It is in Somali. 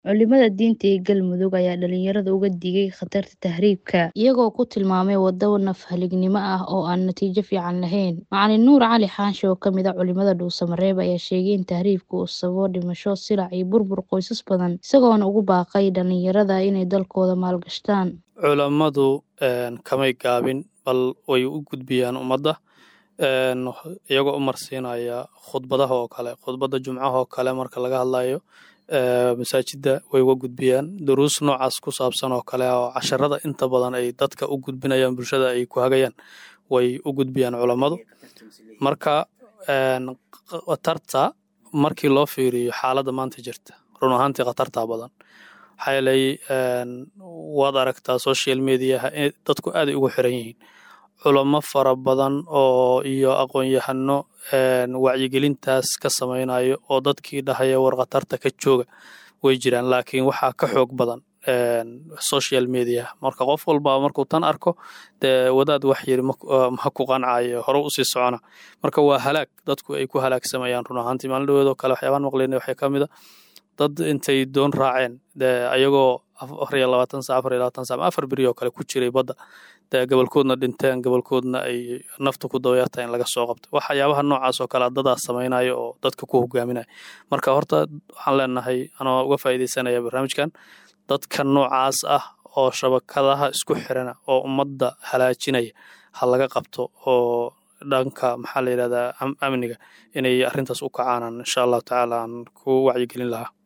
Culimada diinta ee Galmudug ayaa dhalinyarada uga digay khatarta tahriibka, iyagoo ku tilmaamay waddo naf-halignimo ah oo aan natiijo fiican lahayn. Macalin Nuur Cali Xaashi oo ka mid ah culimada Dhuusamareeb ayaa sheegay in tahriibku uu sababo dhimasho, silac iyo burbur qoysas badan, isagoona ugu baaqay dhalinyarada inay dalkooda maalgashadaan. culammadu kamay gaabin bal way u gudbiyaan ummadda iyagoo u marsiinaya khudbadaha oo kale khudbadda jumcaha oo kale marka laga hadlayo masaajidda way uga gudbiyaan duruus noocaas ku saabsan oo kale oo casharada inta badan ay dadka u gudbinayaan bulshada ay ku hagayaan way u gudbiyaan culammadu marka khatarta markii loo fiiriyo xaaladda maanta jirta run ahaantii khatartaa badan maxaa yeelay waad aragtaa social mediaha dadku aaday ugu xiran yihiin culamo fara badan oo iyo aqoon-yahano wacyigelintaas ka samaynayo oo dadkii dhahaya war khatarta ka jooga way jiraan laakiin waxaa ka xoog badan social media marka qof walba markuu tan arko dee wadaad wax yiri ma ku qancayo hore usii socona marka waa halaag dadku ay ku halaagsamayaan run ahaantii maalin dhaweedoo kale waxyaabaan maqlaynay waxay ka mid a dad intay doon raaceen dee ayagoo afar iyo labaatan sac afar iyo labaatan sac afar beri oo kale ku jiray badda dee gobolkoodna dhinteen gobolkoodna ay nafta ku dabayarta in laga soo qabto waxyaabaha noocaas oo kale dadaas samaynayo oo dadka ku hogaaminaya marka horta waxaan leenahay anoo uga faa'iidaysanaya barnaamijkan dadka noocaas ah oo shabakadaha isku xirana oo ummadda halaajinaya ha laga qabto oo dhanka maxaa la yidhahdaa amniga inay arrintaas u kacaanaan insha allahu tacaala aan ku wacyigelin lahaa